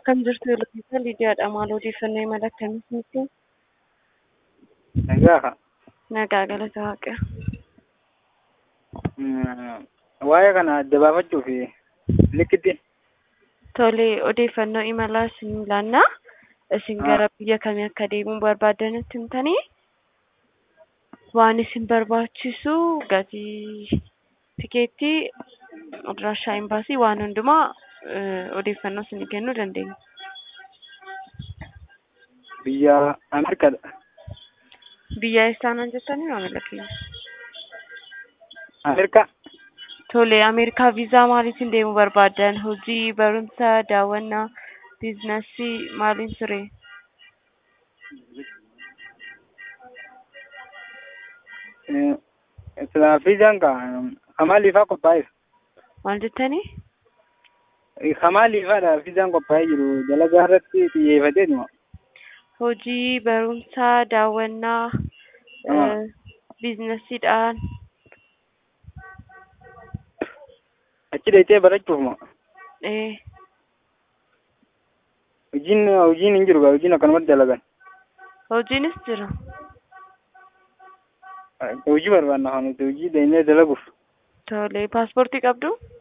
Akkam jirtu Yookiin Lidiyaadha. Maal odeeffannoo imala akkamiitu nutti? Nagaa. Nagaa galata waaqa. Waa'ee kana adda baafachuuf likkiti. Tole odeeffannoo imalaa isin laannaa. Isin gara biyya kamii akka deemuu barbaadanitti himtanii waan isin barbaachisu gatii tikeettii adraashaa imbaasii waan hundumaa odeeffannoo isin kennuu dandeenya. Biyya Ameerikaadha. Biyya eessaanaan jettanii maamila keenya? Ameerikaa. Tole Ameerikaa viizaa maaliitiin deemuu barbaadan? Hojii, barumsa, daawwannaa, biizinasii maaliin ture? Viizaan kamaaliifaa qophaa'e? Maal jettanii? Kamaaliifaadha viizaan qophaa'ee jiru dalagaa irratti xiyyeeffatee jira. Hojii, barumsa, daawwannaa, biizinasiidhaan Achi deetee barachuuf moo? ee Hojiin hojiin hin jiru hojiin akkanumatti dalagan. hojiinis jira. Hojii barbaanna kan nuti hojii deemnee dalaguuf. Tole paaspoortii qabdu?